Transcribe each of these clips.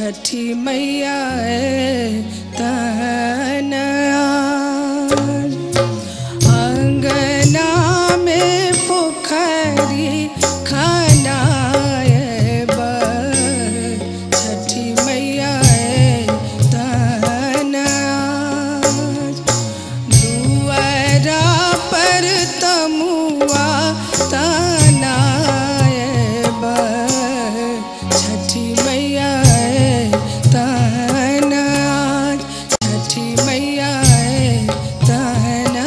छठी मैया तहना अंगना में पोखरी खनाए छठी मैया तहना दुआरा पर तमुआ तनाए छठी मैया तहना छठी मैया तहना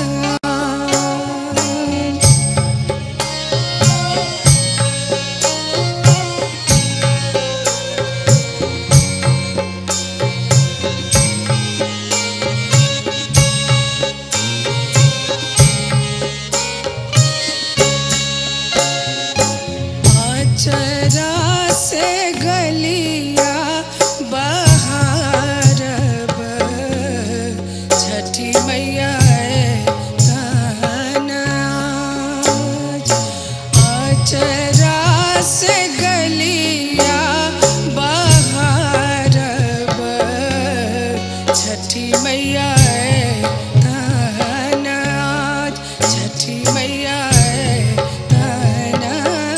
आचरा से गलिया बहार छठी मैया तहना आचरा से गलिया बहार छठी मैया तहना छठी मैया तहना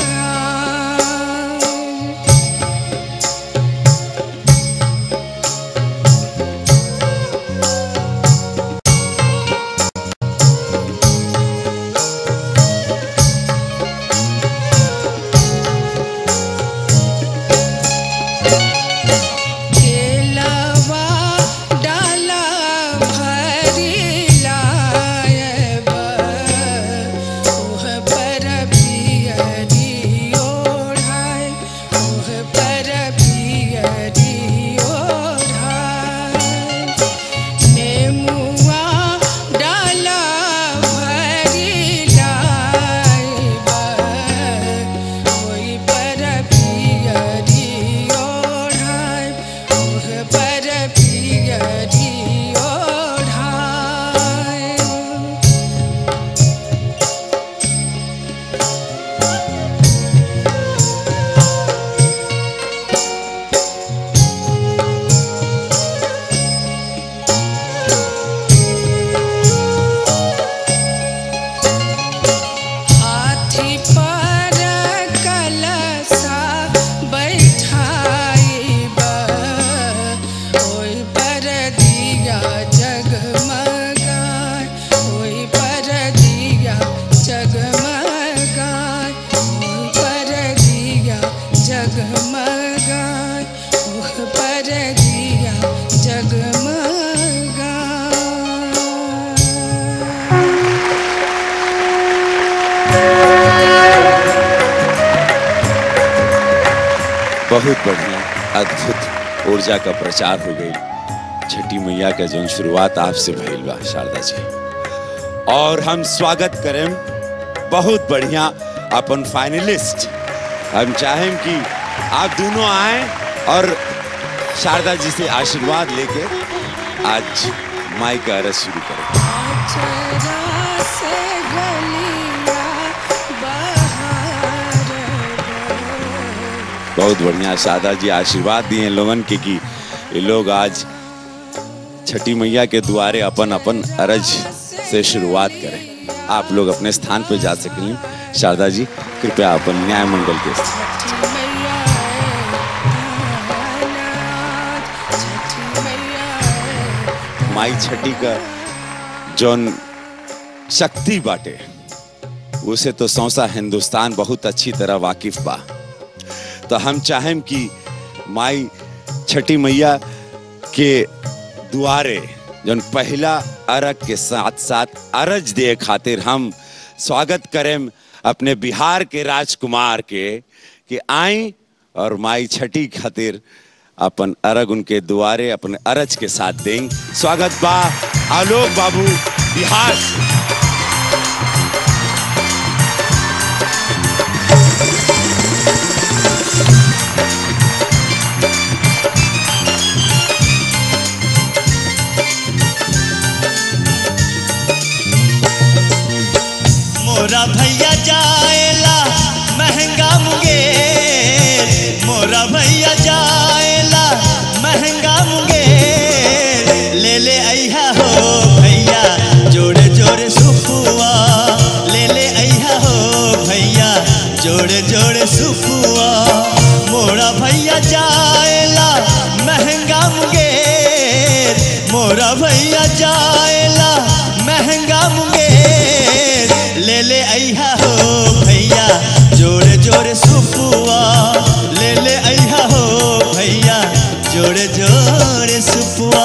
केलवा डाला भरी लायब ओह पर पियरी ओढ़ाय ओह पर पियरी ओढ़ाय नेमुआ डाला भरी लायब ओही पर पियरी ओढ़ाय ओह पर पियरी ओढ़ाय हाथी पर कलसा बैठाइब ओहि पर दिया जगमगाय ओहि पर दिया जगमगाय ओहि पर दिया जगमगाय ओहि पर दिया जगमगाय बहुत बढ़िया अद्भुत ऊर्जा का प्रचार हो गई छठी मैया का जो शुरुआत आपसे भइल बा शारदा जी और हम स्वागत करें बहुत बढ़िया अपन फाइनलिस्ट हम चाहें कि आप दोनों आए और शारदा जी से आशीर्वाद लेके आज माई का अरज शुरू करें आचरा से गलिया बहार बहुत बढ़िया शारदा जी आशीर्वाद दिए हैं लोगन के कि ये लोग आज छठी मैया के द्वारे अपन अपन अरज से शुरुआत करें आप लोग अपने स्थान पर जा सकें शारदा जी कृपया अपन न्याय मंगल के छठी मैया छठी मैया माई छठी का जौन शक्ति बाटे उसे तो सौसा हिंदुस्तान बहुत अच्छी तरह वाकिफ बा तो हम चाहें कि माई छठी मैया के दुआरे जौन पहला अरग के साथ साथ अरज दे खातिर हम स्वागत करें अपने बिहार के राजकुमार के कि आई और माई छठी खातिर अपन अरग उनके दुआरे अपने अरज के साथ दें स्वागत बा आलोक बाबू बिहार से मोरा भैया जाएला महंगा मुंगेर मोरा भैया जाएला जोड़े सुपुआ मोरा भैया जाएला महंगा मुंगेर मोरा भैया जाएला महंगा मुंगेर ले ले अइहा हो भैया जोड़े जोड़े सुपुआ ले ले अइहा हो भैया जोड़े जोड़े सुपुआ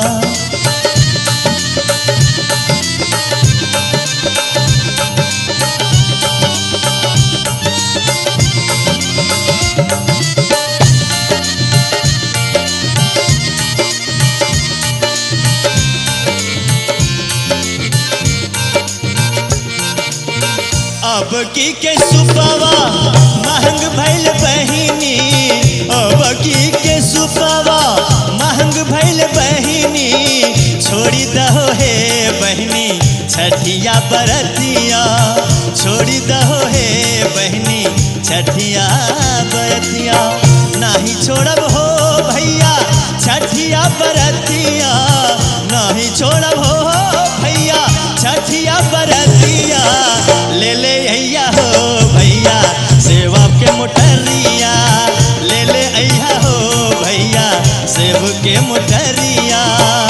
अब की के सुपवा महंग भैल बहिनी अब की के सुपवा महंग भैल बहिनी छोड़ी दहो हे बहिनी छठिया बरतिया छोड़ी दहो हे बहिनी छठिया बरतिया नाही छोड़ब हो भैया छठिया बरतिया नाही छोड़ब हो भैया छठिया बरतिया ले ले अइया हो भैया सेवा के मोटरिया ले ले अइया हो भैया सेब के मोटरिया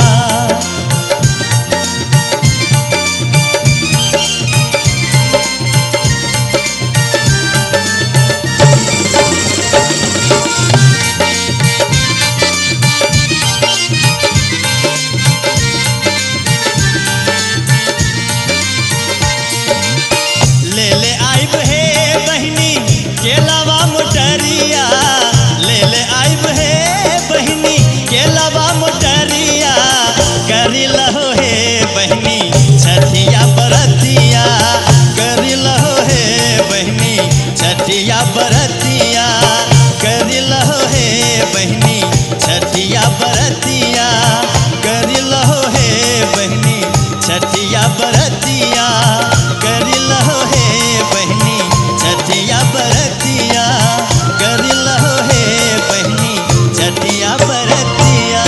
ले ले आइब हे बहिनी केलावा मोटरिया ले ले आइब हे बहिनी केलावा मोटरिया करी लहो हे बहिनी छठिया बरतिया करी लहो हे बहिनी छठिया बरतिया करी लहो हे बहिनी छठिया बरतिया करी लहो हे बहिनी छठिया बरतिया करी लहो हे बहिनी छठिया बरतिया करी लहो हे बहिनी छठिया बरतिया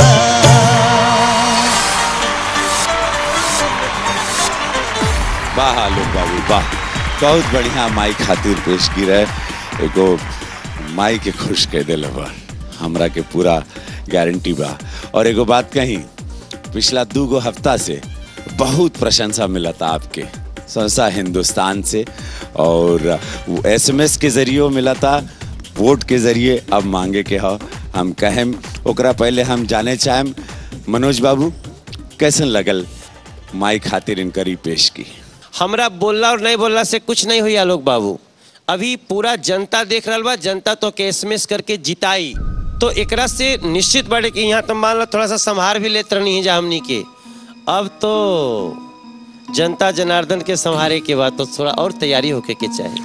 वाह आलोक बाबू वाह बहुत बढ़िया माई खातिर पेश की रहे एगो माई के खुश कह दिल बा हमरा के पूरा गारंटी बा और एगो बात कही पिछला दू गो हफ्ता से बहुत प्रशंसा मिला था आपके संस्था हिंदुस्तान से और एसएमएस के जरिए मिला था वोट के जरिए अब मांगे के हो हम कहें ओकरा पहले हम जाने चाहें मनोज बाबू कैसन लगल माई खातिर इनकरी पेश की हमरा बोलला और नहीं बोलला से कुछ नहीं हुई आलोक बाबू अभी पूरा जनता देख रहा बा जनता तो के एसएमएस करके जिताई तो एकरा से निश्चित बाटे कि यहाँ तो मान लो थोड़ा सा संभार भी लेत रहनी है जा हमनी के अब तो जनता जनार्दन के संहारे के बाद तो थोड़ा और तैयारी होके के चाहिए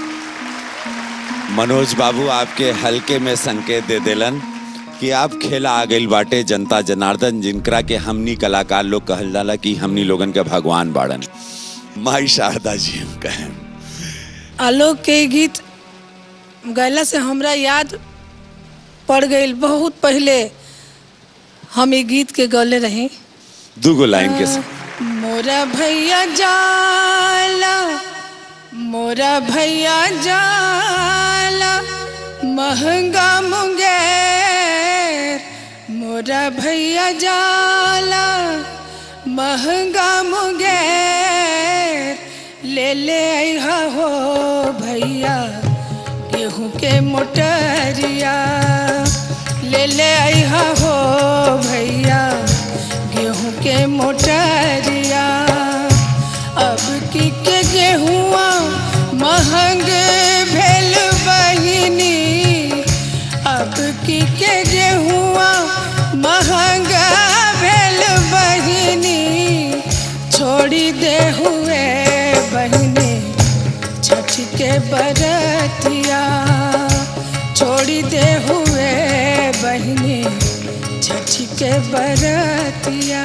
मनोज बाबू आपके हल्के में संकेत दे देलन कि आप खेला आ गइल बाटे जनता जनार्दन जिनकरा के हमनी कलाकार लोग कहल जाला कि हमनी लोगन के भगवान बाड़न माई शारदा जी हम कहें आलोक के गीत गैला से हमरा याद पड़ गई बहुत पहले हम ये गीत के गौले रही दूगो लाइन के संग मोरा भैया जाला मोरा भैया जाला महंगा मुंगेर मोरा भैया जाला महंगा मुंगेर ले ले अइहा हो भैया गेहूं के मोटरिया ले ले अइहा हो भैया गेहूं के मोटरिया अब की के गेहुआ महंग भेल बहिनी अब की के गेहुआ महंगा भेल बहिनी छोड़ी दे हुए बहिनी छठ के बरतिया छोड़ी दे हुए बहिनी छठ के बरतिया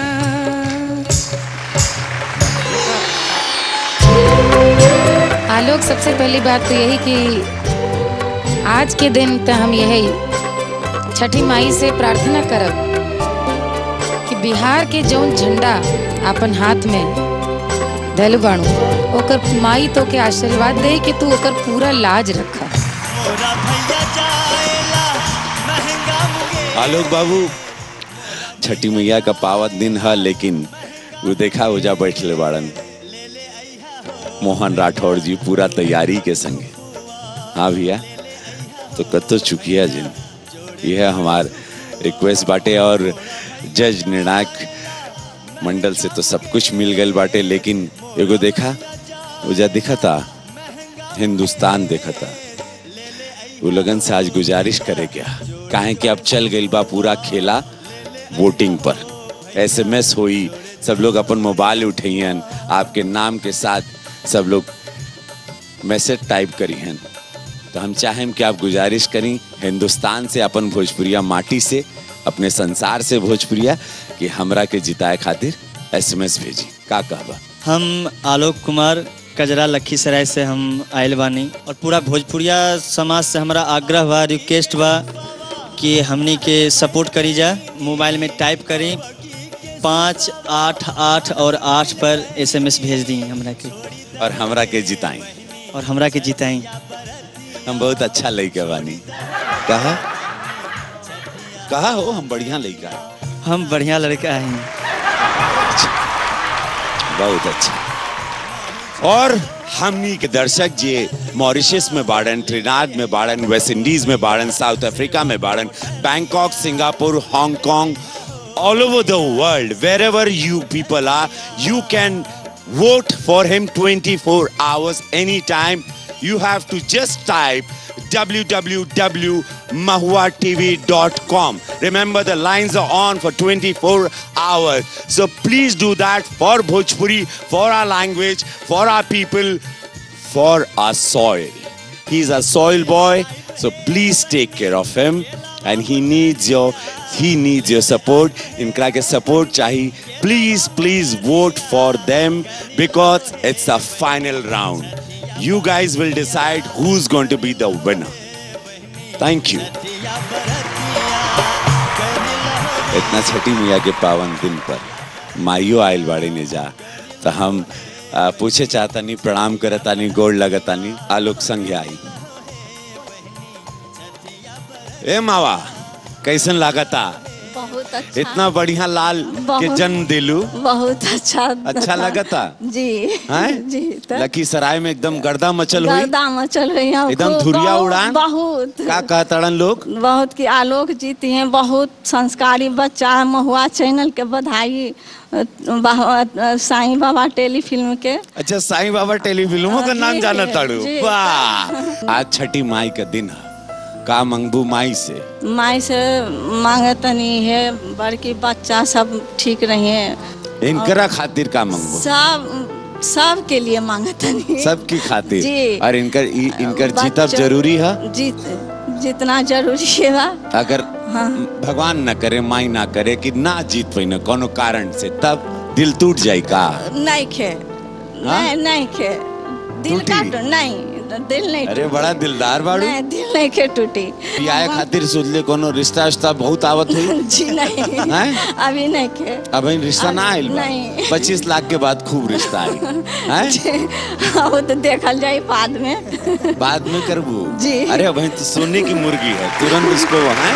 आलोक सबसे पहली बात तो यही कि आज के दिन तो हम यही छठी माई से प्रार्थना करब कि बिहार के जौन झंडा अपन हाथ में धैल बाणू ओकर माई तो के आशीर्वाद दे कि तू ओकर पूरा लाज रखा मोरा भैया जाएला महंगा मुंगेर आलोक बाबू छठी मैया का पावन दिन है लेकिन वो देखा ओजा बैठले बाड़न मोहन राठौर जी पूरा तैयारी के संगे हाँ भैया तो कतो चुकिया जिन यह हमार रिक्वेस्ट बाटे और जज निर्णायक मंडल से तो सब कुछ मिल गल बाटे लेकिन एगो देखा ओजा दिखा था हिंदुस्तान देखा था वो लगन से आज गुजारिश करे क्या काहे कि अब चल गई बा पूरा खेला वोटिंग पर एसएमएस हुई सब लोग अपन मोबाइल उठैन आपके नाम के साथ सब लोग मैसेज टाइप करी हैं तो हम चाहें कि आप गुजारिश करी हिंदुस्तान से अपन भोजपुरिया माटी से अपने संसार से भोजपुरिया कि हमरा के जिताए खातिर एसएमएस भेजी का कहबा हम आलोक कुमार कजरा लखीसराय से हम आयल बानी और पूरा भोजपुरिया समाज से हमारा आग्रह बा रिक्वेस्ट बा कि हमनी के सपोर्ट करी जा मोबाइल में टाइप करी पाँच आठ आठ और आठ पर एसएमएस भेज दी हमरा के और हमरा के जिताई और हमरा के जिताई हम बहुत अच्छा लड़का बानी कहा कहा हो हम बढ़िया लड़का है हम बढ़िया लड़का हैं बहुत अच्छा और हमनी के दर्शक जी मॉरिशस में बाड़न ट्रिनाड में बाड़न वेस्ट इंडीज में बाड़न साउथ अफ्रीका में बाड़न Bangkok Singapore Hong Kong all over the world wherever you people are you can vote for him 24 hours anytime you have to just type www.mahuatv.com remember the lines are on for 24 hours so please do that for bhojpuri for our language for our people for our soil he's a soil boy so please take care of him and he needs your he needs your support इनका के support चाहिए please please vote for them because it's the final round you guys will decide who's going to be the winner thank you इतना छठी मैया के पावन दिन पर माइयो आयल बाड़े ने जा तो हम आ, पूछे चाहतानी प्रणाम करतानी गोड़ लगतानी आलोक संग आई ए मावा कैसन लागता बहुत अच्छा इतना बढ़िया लाल के बहुत। जन्म दिलू बहुत अच्छा अच्छा लगता जी हैं? जी तो लखीसराय में एकदम गर्दा मचल हुई गर्दा मचल हुई है एकदम खूब, धुरिया बहुत- उड़ान? बहुत का कहतड़न लोग बहुत की आलोक जीती हैं बहुत संस्कारी बच्चा है महुआ चैनल के बधाई अ, बाबा- साईं बाबा टेलीफिल्म के अच्छा साईं बाबा टेलीफिल्मों का नाम जी, जाना ताड़ू जी। वाह आज छठी माई का दिन है का मंगबू माई से माई से मांगे तनी है बड़की बच्चा सब ठीक रहिए इनकरा खातिर का मंगबू सब सब के लिए मांगे तनी सबकी खातिर जी। और इनकर इ- इनकर जीतब बच्चों- जरूरी है जीत जितना जरूरी है बा अगर भगवान न करे माई ना करे कि ना जीत पाई कोनो कारण से तब दिल टूट जाए का नहीं खे हाँ? नहीं नहीं खे दिल टूटी? का टू- नहीं दिल नहीं अरे टूटी। बड़ा दिलदार बाड़ू नहीं दिल नहीं के टूटी बियाह खातिर सोच ले कोनो रिश्ता उश्ता बहुत आवत हुई जी नहीं हैं? अभी नहीं के अब इन रिश्ता ना आइल बा नहीं। पच्चीस लाख के बाद खूब रिश्ता आई हैं? वो तो देखल जाए बाद में बाद में करबू जी। अरे अब तो सोने की मुर्गी है तुरंत उसको हैं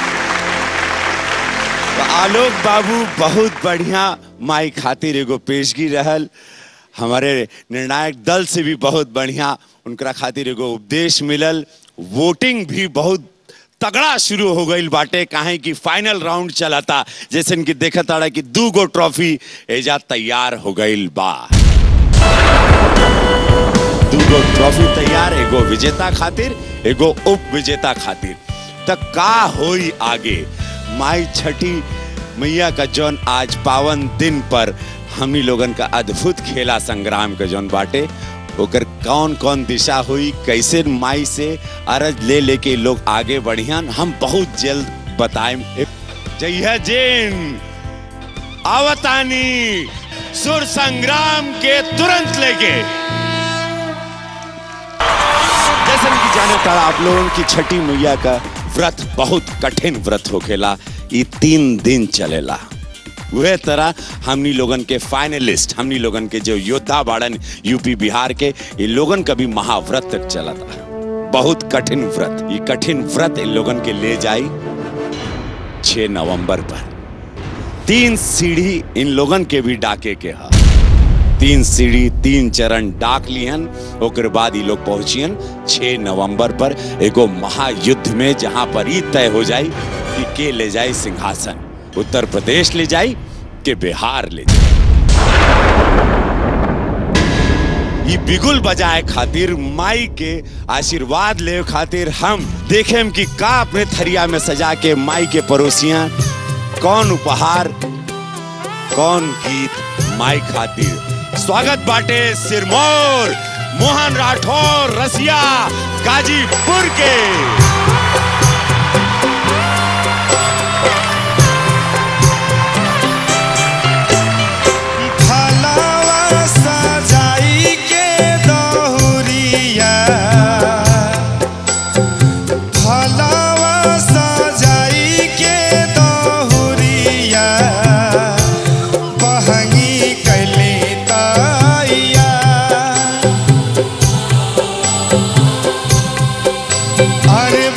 तो आलोक बाबू बहुत बढ़िया माई खातिर एगो पेशगी रहल हमारे निर्णायक दल से भी बहुत बढ़िया उनकरा खातिर एगो उपदेश मिलल वोटिंग भी बहुत तगड़ा शुरू हो गई बाटे काहे कि फाइनल राउंड चला था जैसे कि देखा ताड़ा कि दू गो ट्रॉफी एजा तैयार हो गई बा दूगो ट्रॉफी तैयार एगो विजेता खातिर एगो उप विजेता खातिर त का होई आगे माई छठी मैया का जौन आज पावन दिन पर हमनी लोगन का अद्भुत खेला संग्राम के जौन बाटे ओकर कौन कौन दिशा हुई कैसे माई से अरज ले लेके लोग आगे बढ़ियान हम बहुत जल्द बताएं जय जैन आवतानी सुर संग्राम के तुरंत लेके जैसे कि जाने तारा आप लोगों की छठी मैया का व्रत बहुत कठिन व्रत होखेला ये तीन दिन चलेला वह तरह हमनी लोगन के फाइनलिस्ट हमनी लोगन के जो योद्धा बाड़न यूपी बिहार के ये लोगन का भी महाव्रत तक चला था बहुत कठिन व्रत ये कठिन व्रत इन लोगन के ले जाई 6 नवंबर पर तीन सीढ़ी इन लोगन के भी डाके के हा तीन सीढ़ी तीन चरण डाक लिहन ओकर बाद ये लोग पहुंचियन 6 नवंबर पर एगो महायुद्ध में जहां पर ई तय हो जाई कि के ले जाए सिंहासन उत्तर प्रदेश ले जाई के बिहार ले जाए ई बिगुल बजाए खातिर माई के आशीर्वाद ले खातिर हम देखेम कि का अपने थरिया में सजा के माई के पड़ोसियां कौन उपहार कौन गीत माई खातिर स्वागत बाटे सिरमौर मोहन राठौर रसिया गाजीपुर के फलवा सजाई के दहुरिया फलवा सजाई के दहुरिया बहंगी कैली तैया अरे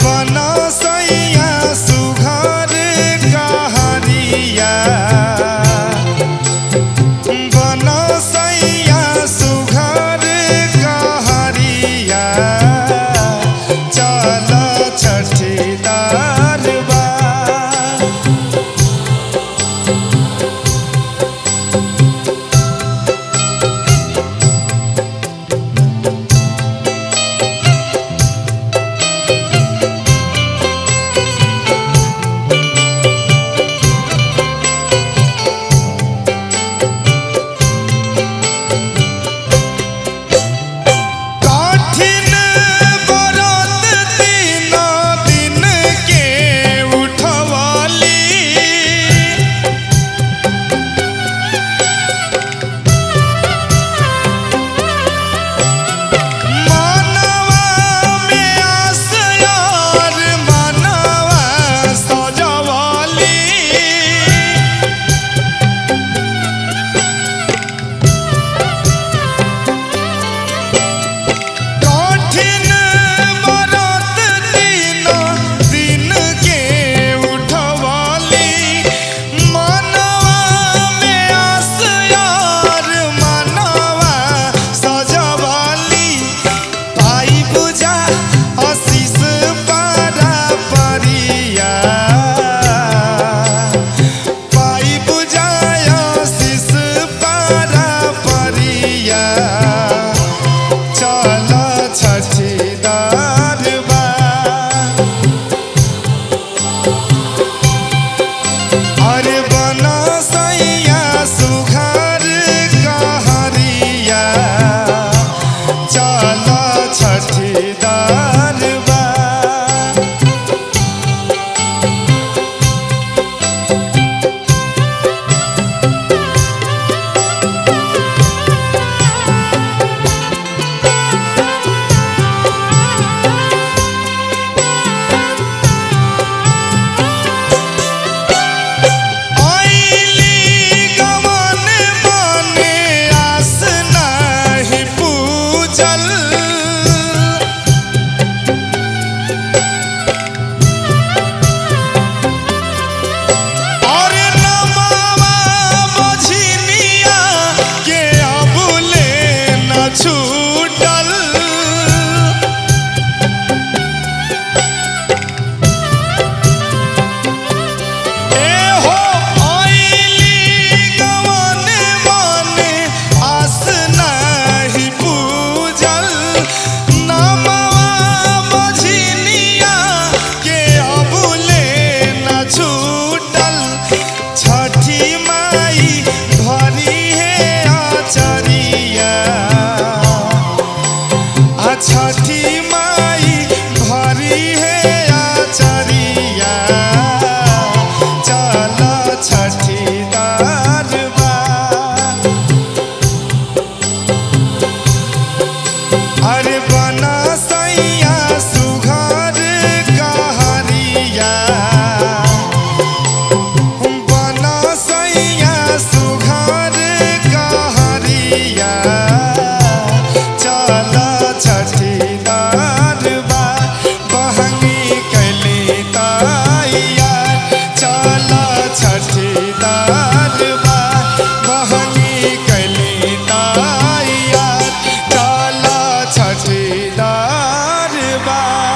छठीदार बा बहनी कैली तैयार काला छठीदार बा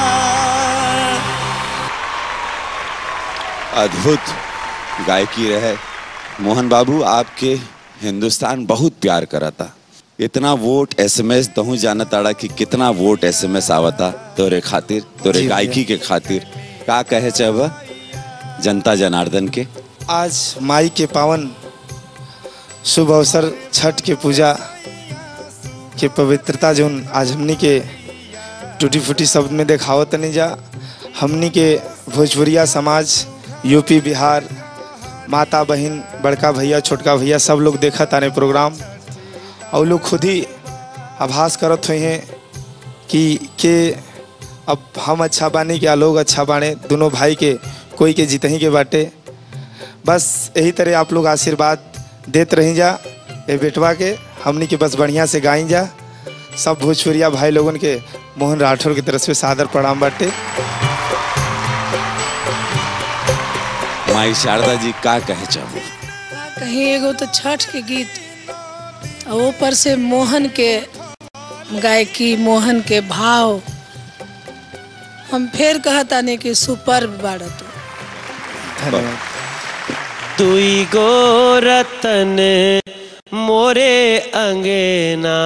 अद्भुत गायकी रहे मोहन बाबू आपके हिंदुस्तान बहुत प्यार करता इतना वोट एसएमएस तहु जाना ताड़ा कि कितना वोट एसएमएस आवता तोरे खातिर तोरे जी भैया। गायकी के खातिर का कहे चाहबा जनता जनार्दन के आज माई के पावन शुभ अवसर छठ के पूजा के पवित्रता जोन आज हमनी के टूटी फूटी शब्द में देखावत नहीं जा हमनी के भोजपुरिया समाज यूपी बिहार माता बहन बड़का भैया छोटका भैया सब लोग देखत आने प्रोग्राम और लोग खुद ही आभास करत हुए हैं कि के अब हम अच्छा बानी क्या लोग अच्छा बाने दोनों भाई के कोई के जीतही के बाटे बस यही तरह आप लोग आशीर्वाद देत रही जा ए बेटवा के हमनी के बस बढ़िया से गाई जा सब भोजपुरिया भाई लोगन के मोहन राठौर की तरफ से सादर प्रणाम बाटे माई शारदा जी का कहे चाहबो कहीं एगो तो छठ के गीत और ऊपर से मोहन के गायकी मोहन के भाव हम फिर कहतानी कि सुपर बाड़ा तू धन्यवाद तुई गो रतन मोरे अंगना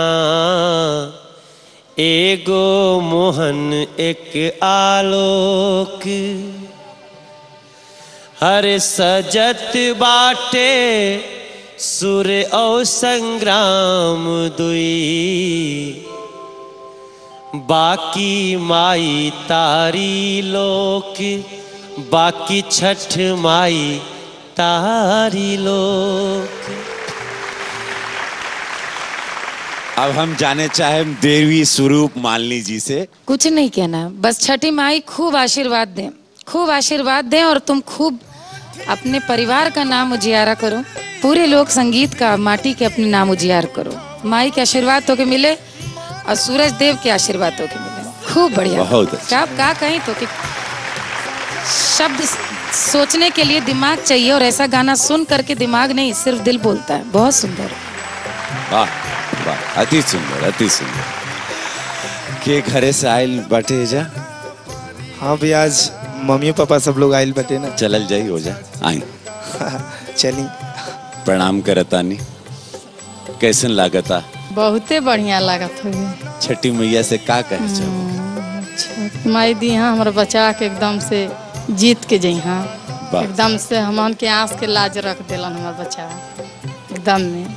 एगो मोहन एक आलोक हर सजत बाटे सुर औ संग्राम दुई बाकी माई तारी लोक बाकी छठ माई तारी लोक अब हम जाने चाहे देवी स्वरूप मालिनी जी से कुछ नहीं कहना बस छठी माई खूब आशीर्वाद दें खूब आशीर्वाद दें और तुम खूब अपने परिवार का नाम उजियारा करो पूरे लोक संगीत का माटी के अपने नाम उजियार करो माई के आशीर्वाद तो के मिले और सूरज देव के आशीर्वाद तो के मिले खूब बढ़िया बहुत अच्छा। क्या का कहीं तो कि शब्द सोचने के लिए दिमाग चाहिए और ऐसा गाना सुन करके दिमाग नहीं सिर्फ दिल बोलता है बहुत सुंदर वाह वाह अति सुंदर अति सुंदर के घरे से आयल बाटे जा हाँ भी आज मम्मी पापा सब लोग आयल बटे ना चलल जाई हो जा आई चली प्रणाम करतानी कैसन लागता बहुते बढ़िया लागत हुई छठी मैया से का कहे चाहो माई दी हाँ हमारे बचा के एकदम से जीत के जई हाँ वाह। एकदम से हमन के आँख के लाज रख दिलन हमार बच्चा एकदम में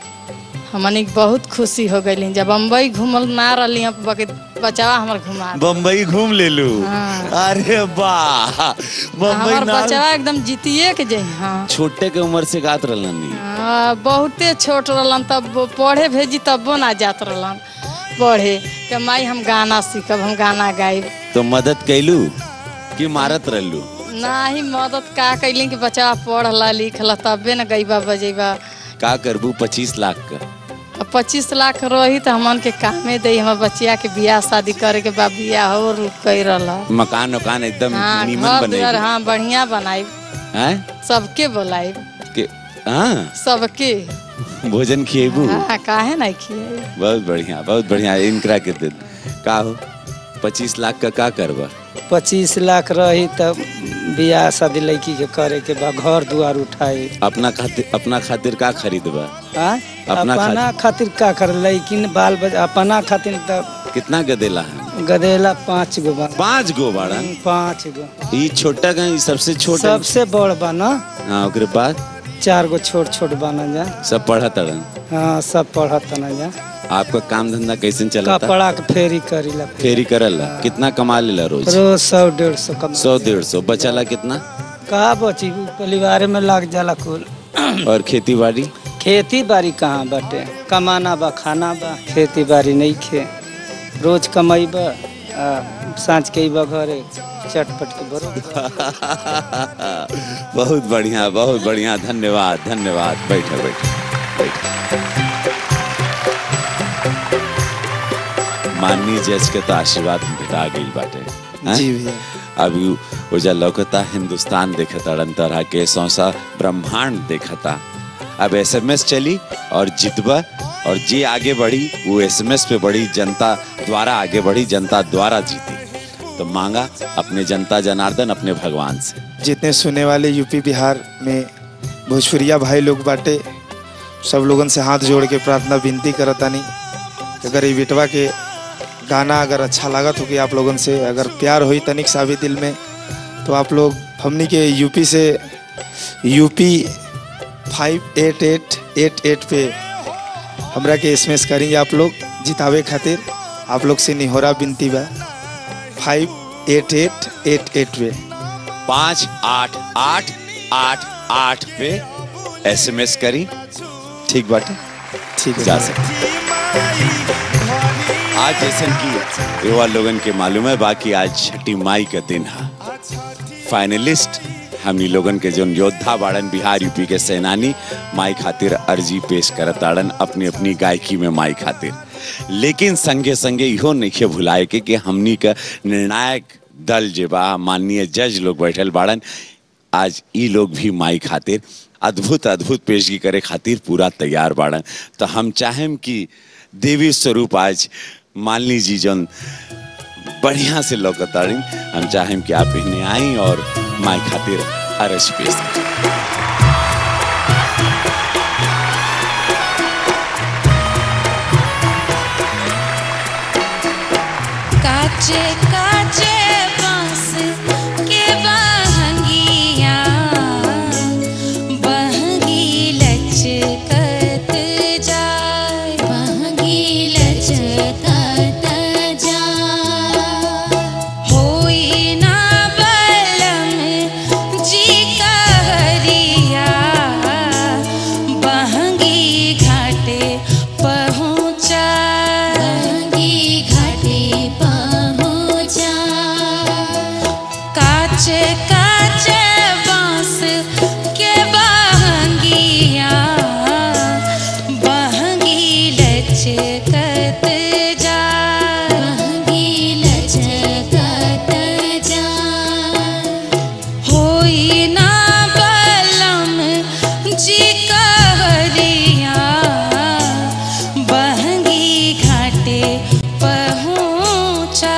हमन के बहुत खुशी हो गई जब बम्बई घूमल ना रही बाकी बचावा हमार घुमा दे। बम्बई घूम ले लू हाँ। अरे वाह बम्बई हमार ना बच्चा एकदम जीतिए के जई हाँ छोटे के उम्र से गात रहनी हाँ, बहुते छोट रहलन तब वो पढ़े भेजी तबो ना जात रहलन पढ़े कि माई हम गाना सीखब हम गाना गाइब तो मदद कैलू कि मारत रहलू ना ही मदद का कैली कि बच्चा पढ़ला लिखला तबे न गईबा बजेबा का करबू पच्चीस लाख का अब पच्चीस लाख रही तो हमन के कामे दे हमार बच्चिया के बियाह शादी करे के बा बियाह हो रुक गई रहला मकान वकान एकदम हाँ नीमन घर बने दुआर हाँ बढ़िया बनाई हैं सबके बोलाई के हाँ सबके भोजन खिएबू हाँ काहे नहीं खिए बहुत बढ़िया बहुत बढ़िया इनकरा के दिन का हो पच्चीस लाख का का करबा पच्चीस लाख रही तब बियाह शादी लड़की के करे के बा घर दुआर उठाए अपना खातिर अपना खातिर का खरीदबा हाँ अपना अपना खातिर का कर लेकिन बाल बच्चा अपना खातिर तब कितना गदेला है गदेला पाँच गो बा पांच गो बाड़न पाँच गो ई छोटा का ई सबसे छोटा सबसे बड़ बा ना हाँ ओकरे बाद चार गो छोट छोट बना जा सब पढ़त अड़न हाँ सब पढ़त ना जा आपका काम धंधा कैसे चलता कपड़ा के फेरी करीला फेरी करला कितना कमा लेला रोज रोज सौ डेढ़ सौ कमा सौ डेढ़ सौ बचाला कितना कहा बची परिवार में लग जाला कुल और खेती बाड़ी खेती बाड़ी कहाँ बाटे कमाना बा खाना बा खेती बाड़ी नहीं खे रोज कमाइब आ साँझ के अइबा घरे चटपट के बरो बहुत बढ़िया बहुत बढ़िया धन्यवाद धन्यवाद बैठे बैठे बैठे माननीय जज के तो आशीर्वाद भेटा गई बाटे हैं? जी भैया अभी उजा लौकता हिंदुस्तान देखताड़न तरह के सौसा ब्रह्मांड देखता अब एसएमएस चली और जितबा और जे आगे बढ़ी वो एसएमएस पे बढ़ी जनता द्वारा आगे बढ़ी जनता द्वारा जीती तो मांगा अपने जनता जनार्दन अपने भगवान से जितने सुने वाले यूपी बिहार में भोजपुरिया भाई लोग बाटे सब लोगन से हाथ जोड़ के प्रार्थना विनती करतानी कि अगर ये बेटवा के गाना अगर अच्छा लागत हो कि आप लोगन से अगर प्यार हुई तनिक सा भी दिल में तो आप लोग हमनी के यूपी से UP five eight eight eight eight पे हमरा के एस करेंगे आप लोग जितावे खातिर आप लोग से निहोरा विनती बा five eight eight eight eight पे पाँच आठ आठ आठ आठ पे एसएमएस करी ठीक बाटे ठीक है जा सकते आज जैसे कि युवा लोगन के मालूम है बाकी आज छठी माई का दिन है फाइनलिस्ट हमनी लोगन के जो योद्धा बाड़न बिहार यूपी के सेनानी माई खातिर अर्जी पेश करत आड़न अपनी अपनी गायकी में माई खातिर लेकिन संगे संगे इहो नहीं भुलाए के कि हमनी का निर्णायक दल जे बा माननीय जज लोग बैठल बाड़न आज ई लोग भी माई खातिर अद्भुत अद्भुत पेशगी करे खातिर पूरा तैयार बाड़न तो हम चाहेम कि देवी स्वरूप आज मालिनी जी जन बढ़िया से लौकताड़ी हम चाहेम कि आप इन्हें आई और माई खातिर अरज पेश करें काचे काचे बांस के बहंगिया बहंगी लचकत जाए बहंगी लचकत जाए होई ना बलम जी कहरिया बहंगी घाटे पहुँचा बहंगी घाटे पहुँचा काचे काचे बांस के बहंगिया बहंगी लचकत जा बहंगी लचकत जा होई ना बलम जी कहरिया बहंगी घाटे पहुँचाए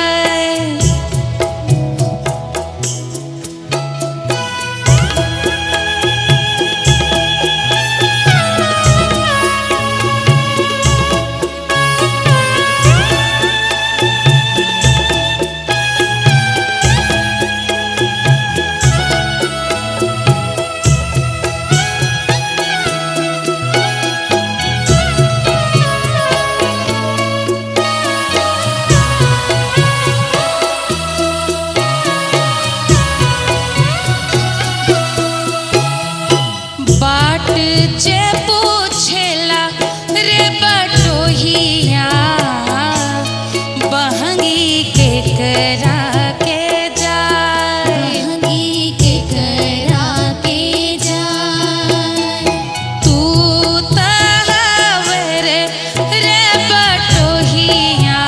बाट जे पूछेला रे बटोहिया बहंगी के करा के जाए बहंगी के करा के जाए तू तहवर रे बटोहिया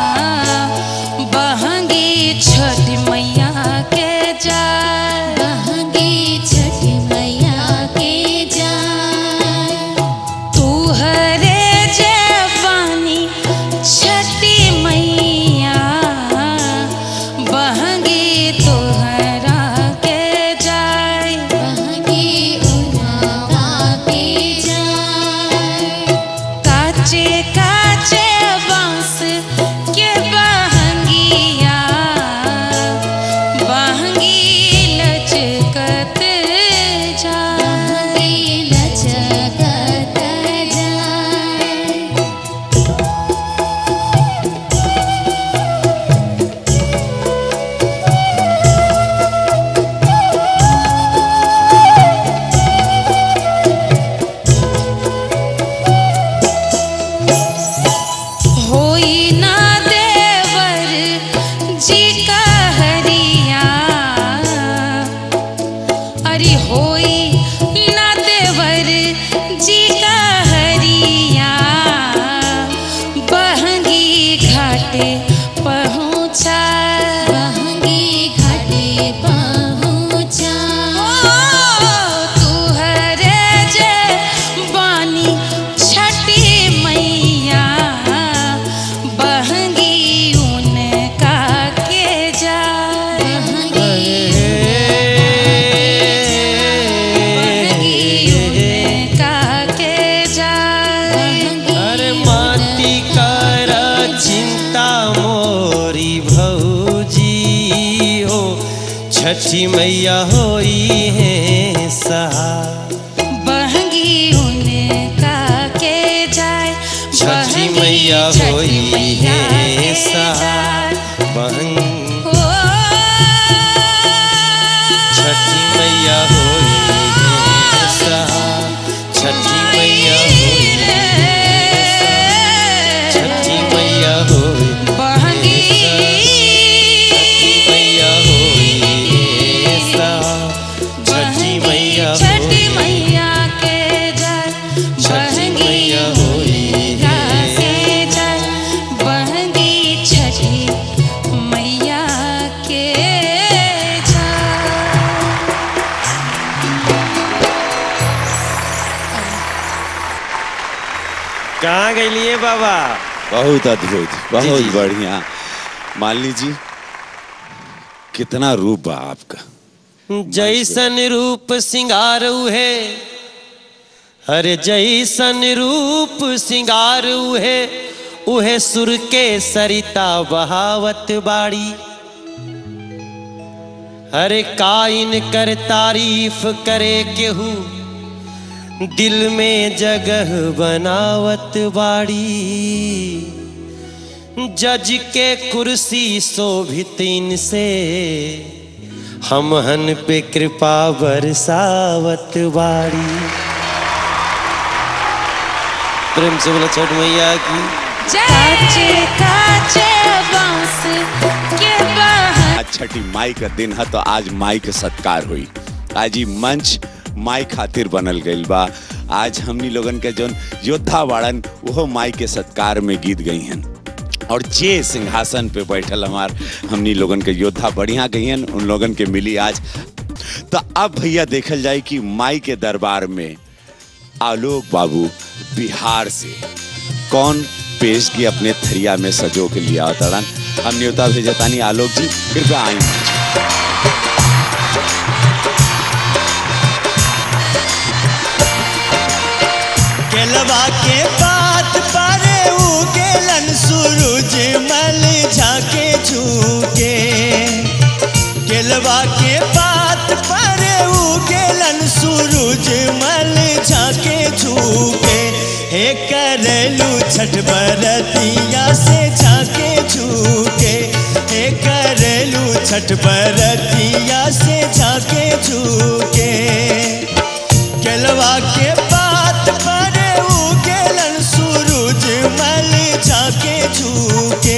बहंगी छठ मैया के जाए बहंगी छठ मैया के जाए तू हरे जवानी छठी मैया बहंगी तोहरा के जाए बहंगी उन्हरा के जाए काचे काचे बांस के बहंगिया बहंगी लचकत जाए लचकत जाए होई ना देवर जी कहरिया अरे होई ना देवर जी कहरिया बहंगी घाटे पहुँचा बहंगी घाटे छठी मैया होई है सहाय बहंगी उनका के जाए छठी बहंगी मैया छठी होई मैया है के सहाय जाए। बहन ओ, छठी मैया होई है सहाय छठी मैया होई छठी मैया होई बहंगी छठी मैया होई है सहाय छठी मैया छठी होई मैया के जाए छठी बहंगी मैया होई मैया के जाए बहंगी छठी मैया के जाए कहाँ गई बाबा बहुत अद्भुत बहुत बढ़िया मालिनी जी कितना रूप बा आपका जैसन रूप सिंगार है हरे जैसन रूप सिंगार है उहे सुर के सरिता बहावत बाड़ी हरे काइन कर तारीफ करे केहू दिल में जगह बनावत बाड़ी जज के कुर्सी शोभित इनसे हमहन पे कृपा बरसावत बाड़ी प्रेम से बोला छठ मैया की काचे काचे बांस के बहन आज छठी माई का दिन है तो आज माई के सत्कार हुई आज ही मंच माई खातिर बनल गईल बा आज हमनी लोगन के जौन योद्धा वाड़न वो माई के सत्कार में गीत गई हैं और जे सिंहासन पे बैठल हमार हमनी लोगन के योद्धा बढ़िया गई हैं उन लोगन के मिली आज तो अब भैया देखल जाए कि माई के दरबार में आलोक बाबू बिहार से कौन पेश की अपने थरिया में सजो के लिया तड़न हम न्योता भेजतानी आलोक जी कृपया आई केलवा के बात पारे उगेलन सूरज मल झाके झूके केलवा के बात पारे उगेलन सूरज मल झाके झूके हे करलू छठ बरतिया से झाके झूके हे करलू छठ बरतिया से झाके झूके केलवा के बात परे उगेलन सूरज मल झाके झूके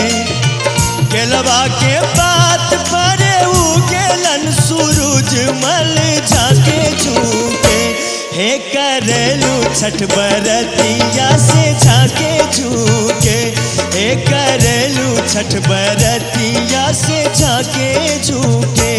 केलवा के बात परे उगेलन सूरज मल झाके झूके हे करलू छठ बरतिया से झाके झूके हे करलू छठ बरतिया से झाके झूके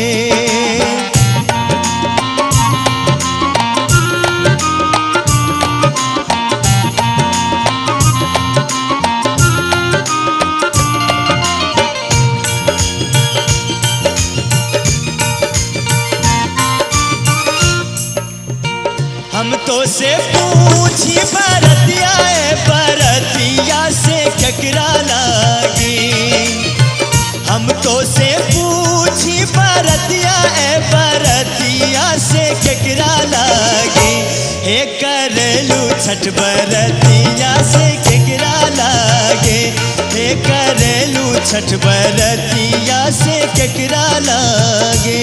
हम तो से पूछी बरतिया ए बरतिया से केकरा लागी हम तो से पूछी बरतिया ए बरतिया से केकरा लागी हे करलू छठ बरतिया से केकरा लागे हे करलू छठ बरतिया से केकरा लागे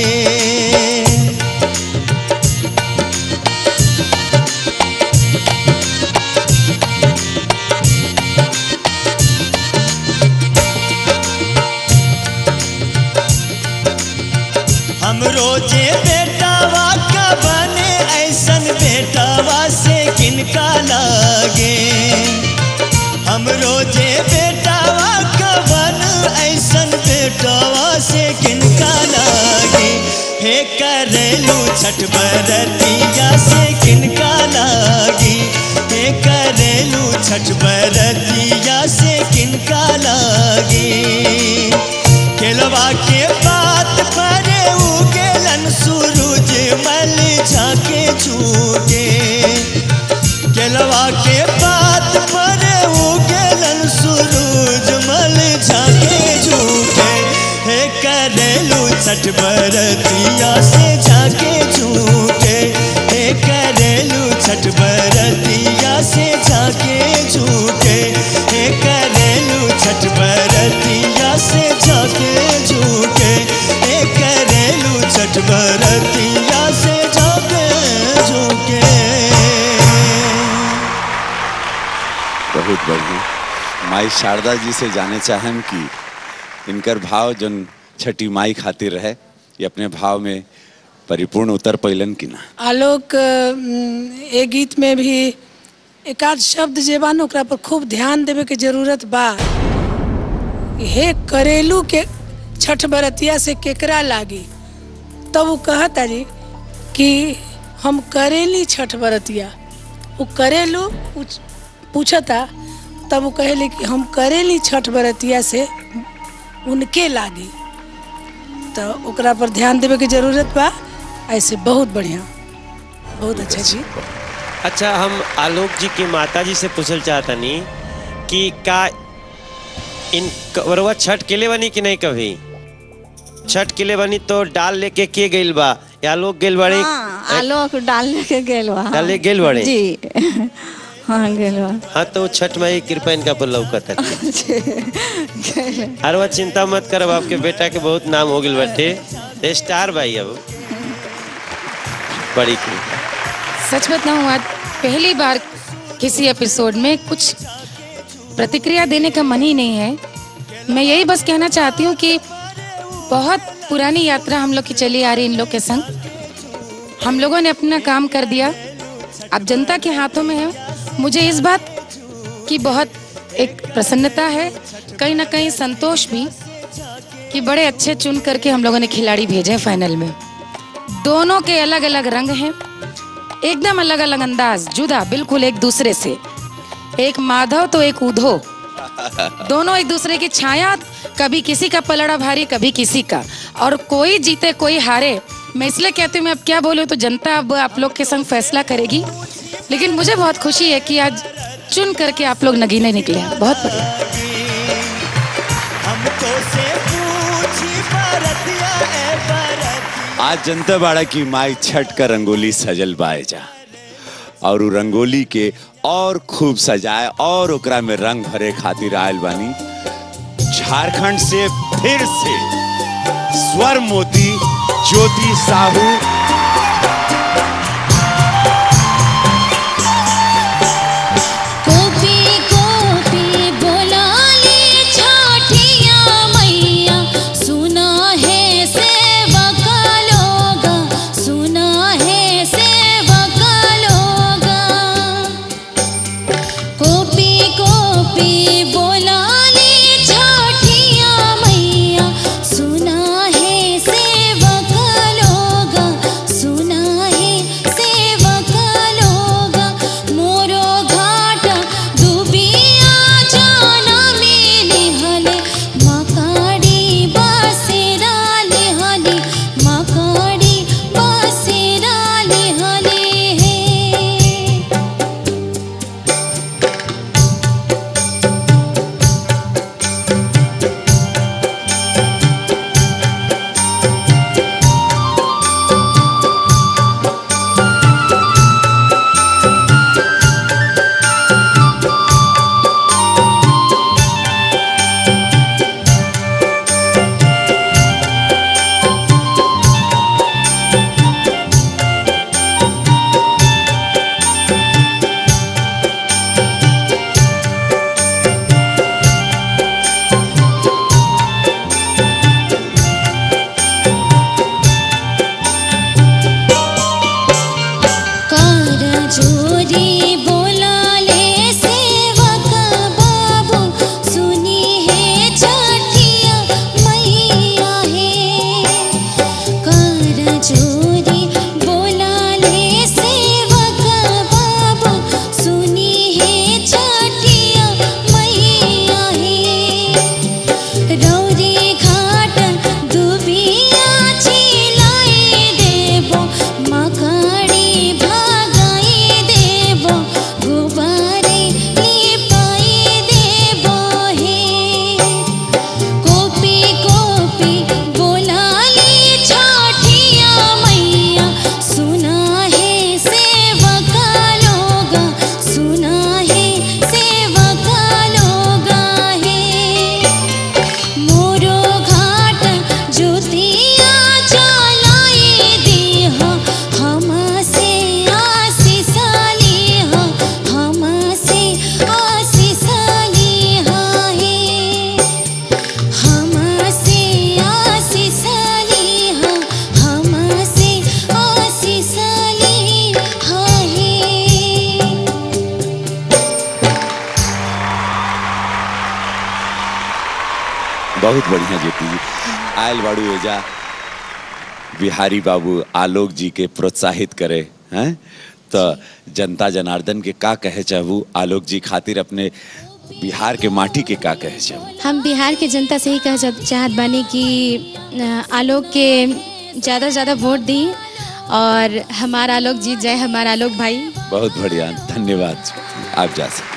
हम रोजे बेटावा का बने ऐसन बेटावा से किनका लागे हम रोजे बेटावा का बन ऐसन बेटावा से किनका लागे हे करेलू छठ बरतिया से किनका लागी हे करेलू छठ बरतिया से किनका लागी केलवा के बात परे उगेलन सूरज मल झाके झूके केलवा के बात परे उगेलन सूरज मल झाके झूके हे करेलू छठ छठ बरतिया से जाके झूठे हे करेलू छठ बरतिया से जाके झूठे हे करेलू छठ बरतिया से जाके झूठे हे करेलू छठ बरतिया से जाके झूठे बहुत बढ़िया माई शारदा जी से जाने चाहम कि इनकर भाव जन छठी माई खातिर रहे ये अपने भाव में परिपूर्ण उतर पैलन कि ना आलोक अम, ए गीत में भी एक आध शब्द जे बा न ओकरा पर खूब ध्यान देवे के जरूरत बा हे करेलू के छठ बरतिया से केकरा लागी तब वो कहता जी कि हम करेली छठ बरतिया वो करेलू पूछ- पूछता तब वो कहेली कि हम करेली छठ बरतिया से उनके लागी तो ओकरा पर ध्यान देवे के जरूरत बा ऐसे बहुत बढ़िया बहुत अच्छा जी अच्छा हम आलोक जी के माता जी से पूछल चाहतनी कि का इन कवरवा छठ के लिए बनी कि नहीं कभी छठ के लिए बनी तो डाल लेके के गइल बा या लोग गेल बड़े हाँ, आलोक डाल लेके गेल बा डाल लेके गेल बड़े जी हाँ गेल बा हाँ तो छठ माई की कृपा इनका पर लौकत है गेल हर वह चिंता मत करब आपके बेटा के बहुत नाम हो गइल बाटे स्टार भाई अब बड़ी कृपा सच बताऊं आज पहली बार किसी एपिसोड में कुछ प्रतिक्रिया देने का मन ही नहीं है मैं यही बस कहना चाहती हूँ कि बहुत पुरानी यात्रा हम लोग की चली आ रही इन लोग के संग हम लोगों ने अपना काम कर दिया अब जनता के हाथों में है मुझे इस बात की बहुत एक प्रसन्नता है कहीं ना कहीं संतोष भी कि बड़े अच्छे चुन करके हम लोगों ने खिलाड़ी भेजे फाइनल में दोनों के अलग अलग रंग हैं एकदम अलग अलग अंदाज जुदा बिल्कुल एक दूसरे से एक माधव तो एक उधो दोनों एक दूसरे की छाया कभी किसी का पलड़ा भारी कभी किसी का और कोई जीते कोई हारे मैं इसलिए कहती हूँ मैं अब क्या बोलूँ तो जनता अब आप लोग के संग फैसला करेगी लेकिन मुझे बहुत खुशी है कि आज चुन करके आप लोग नगीने निकले हैं बहुत बढ़िया हमको से पूछी बरतिया ए बरतिया आज जनता बाड़ा की माई छठ का रंगोली सजल बाए जा और उ रंगोली के और खूब सजाए और ओकरा में रंग भरे खातिर आयल बानी झारखंड से फिर से स्वर मोती ज्योति साहू गोपी गोपी बोला ले छाठिया मैया सुना है सेवक लोग सुना है सेवक लोग गोपी गोपी बोला ले छाठिया मैया सुना है सेवक लोग बहुत बढ़िया जेपी जी आयल बाड़ू एजा बिहारी बाबू आलोक जी के प्रोत्साहित करे हैं तो जनता जनार्दन के का कहे चाहू आलोक जी खातिर अपने बिहार के माटी के का कहे चाहू हम बिहार के जनता से ही कह चाह- चाहत बानी कि अ, आलोक के ज़्यादा से ज़्यादा वोट दी और हमारा आलोक जीत जाए हमारा आलोक भाई बहुत बढ़िया धन्यवाद आप जा सकते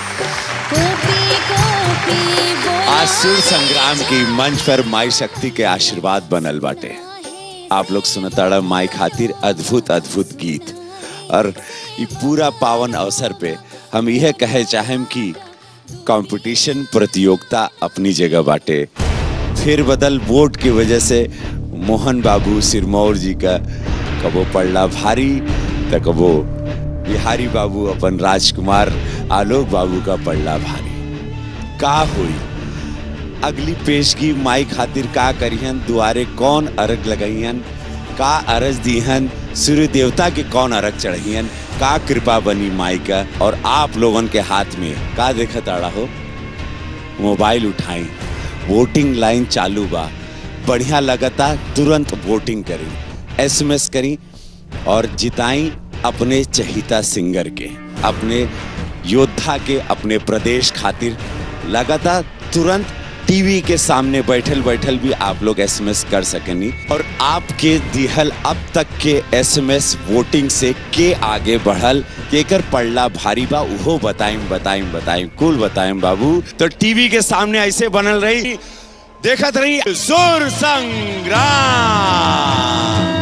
आज सुर संग्राम की मंच पर माई शक्ति के आशीर्वाद बनल बाटे आप लोग सुनताड़ा माई खातिर अद्भुत अद्भुत गीत और ये पूरा पावन अवसर पे हम यह कहे चाहेम कि कंपटीशन प्रतियोगिता अपनी जगह बाटे फिर बदल वोट की वजह से मोहन बाबू सिरमौर जी का कबो पड़ला भारी तो कबो बिहारी बाबू अपन राजकुमार आलोक बाबू का पड़ला भारी का हुई अगली पेशगी माई खातिर का करिहन दुआरे कौन अरग लगाइहन का अरज दीहन सूर्य देवता के कौन अरग चढ़ियन का कृपा बनी माई का और आप लोगन के हाथ में का देखत आड़ा हो मोबाइल उठाई वोटिंग लाइन चालू बा बढ़िया लगता तुरंत वोटिंग करी एसएमएस करी और जिताई अपने चहिता सिंगर के अपने योद्धा के अपने प्रदेश खातिर लगातार तुरंत टीवी के सामने बैठल बैठल भी आप लोग एसएमएस कर सकेनी और आपके दिहल अब तक के एसएमएस वोटिंग से के आगे बढ़ल केकर पड़ला भारी बा उहो बताइम बताइम बताइम कुल बताइम बाबू तो टीवी के सामने ऐसे बनल रही देखत रही जोर संग्राम